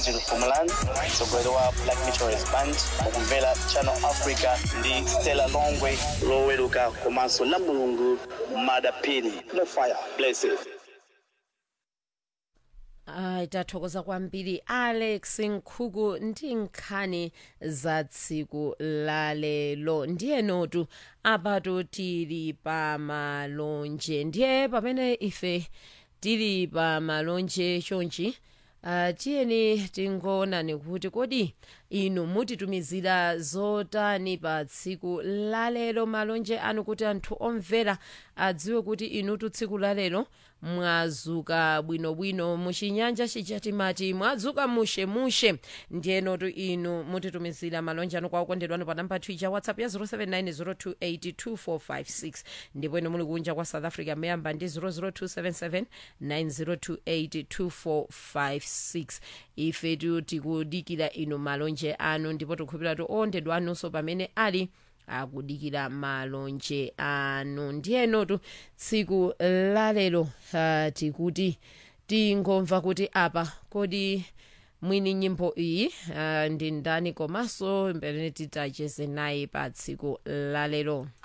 Fumaland, mtsogoleri wa Black Meteorist Band, mukumvera Channel Africa ndi Stella Longwe loweruka komanso la mulungu madapini mufaya blessed Ayi tathokoza kwambiri Alex Nkhuku ndi nkhani za tsiku lalelo ndiye notu apatu tili pa malonje ndiye pamene ife tili pa malonje chonchi uh, tiyeni tingoonani kuti kodi inu mutitumizira zotani pa tsiku lalero malonje anu kuti anthu omvera adziwe kuti inutu tsiku lalero mwazuka bwinobwino muchinyanja chija timati mwadzuka mushemushe ndiyenotu inu mutitumizira malonje anu kwa okondedwa anu pa namba twicha whatsapp ya 07902825456 ndipo inu muli kunja kwa south africa muyamba ndi 0027790282456 ife tu tikudikira inu malonje anu ndipo tikukhulupirira tu okondedwa anunso pamene ali akudikira malonje anu ndiyenotu tsiku lalero uh, tikuti tingomva kuti apa kodi mwini nyimbo iyi uh, ndi ndani komanso mbere titacheze naye pa tsiku lalero